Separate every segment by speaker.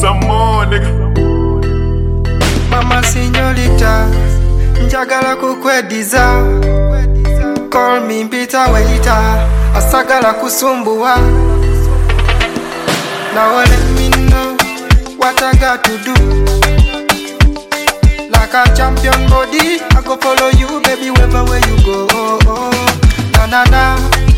Speaker 1: some more, nigga.
Speaker 2: mama sinyorita njagala kukwediza call me mpita weita asagala kusumbuwa now let me know what I got to do like a champion body I go follow you baby wherever where you go oh, oh. na na na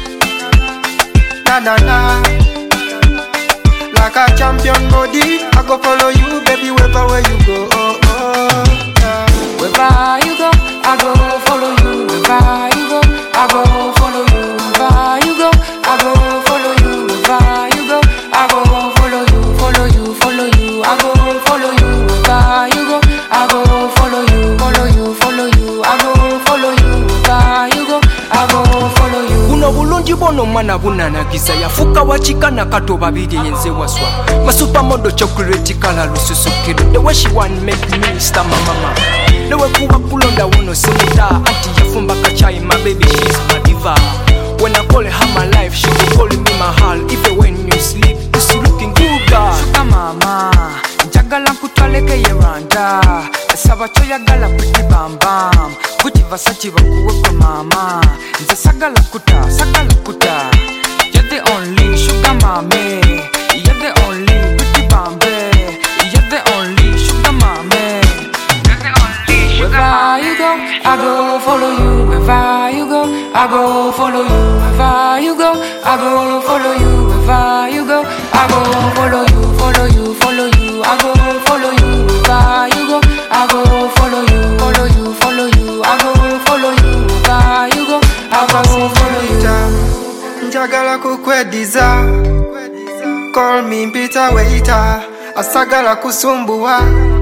Speaker 2: na na na like a champion body I go follow you baby wherever where you go oh, oh, yeah.
Speaker 3: Wherever you go, I go follow you. Wherever you go, I go follow you. Wherever you go, I go follow you. Wherever you go, I go follow you. Follow you, follow you. I go follow you. Wherever you go, I go follow you. Follow you, follow you. I go follow you. Wherever you go, I go follow you.
Speaker 4: buno bulungi bwono omwana bunanagiza yafuuka wakikana kato babiri yenze waswa masupamodo chocolate kala lususukiro the way she want make me star my mama newekuba kulonda wono simuta anti yafumba kachai my baby she's my diva when I call her my life she be calling me my heart even when you sleep you still looking good girl
Speaker 3: Sugar mama njagala nkutwalekeye rwanda esaba kyoyagala pretty bambam guti vasachi bakuwekwe mama nze sagala kuta sagala kuta you're the only sugar mame you're the only pretty bambe you're the only sugar mame you're the only sugar Wherever you go, I go follow you. Wherever you go, I go follow you. Wherever you go, I go follow you. Wherever you go, I go follow you. Follow you, follow you. I go follow you. Wherever you go, I go follow you. Follow you, follow you. I go follow you. Wherever you go, I go follow you.
Speaker 2: Sinyorita, njagala kukwediza call me mpita weita asagala kusumbuwa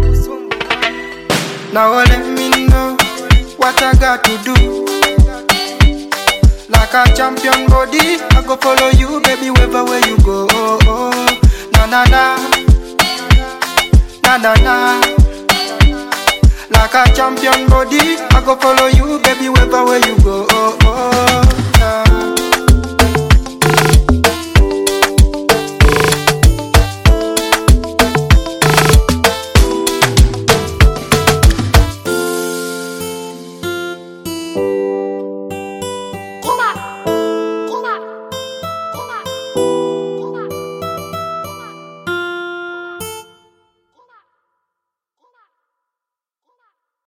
Speaker 2: now let me know what I got to do like a champion body I go follow you baby wherever where you go oh, oh. na na na na na na like a champion body I go follow you